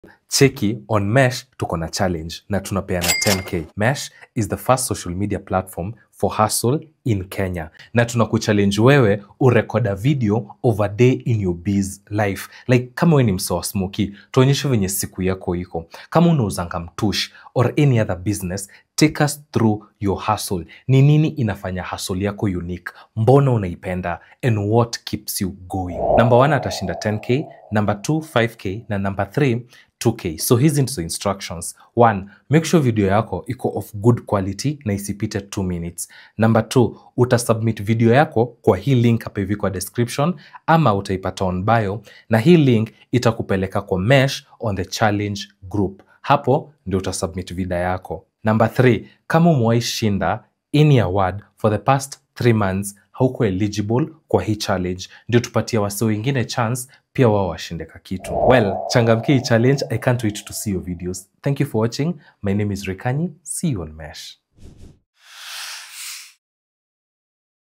cheki on mesh tuko na challenge na tunapeana 10k mesh is the first social media platform for hustle in kenya na tunakuchallenge wewe urekoda video of a day in your biz life like kama we ni msoa smoki tuonyeshe venye siku yako iko kama unauzanga mtush or any other business take us through your hustle ni nini inafanya hustle yako unique mbona unaipenda and what keeps you going number one atashinda 10k number 2 5k na number 3 2k so hizi ndizo instructions one make sure video yako iko of good quality na isipite 2 minutes number 2 utasubmit video yako kwa hii link hapa hivi kwa description ama utaipata on bio na hii link itakupeleka kwa mesh on the challenge group hapo ndio utasubmit video yako number 3 kama umewahi shinda any award for the past 3 months hauko eligible kwa hii challenge ndio tupatie wase wengine chance pia wao washinde ka kitu well changamkia hii challenge i can't wait to see your videos thank you for watching my name is rekanyi see you on mesh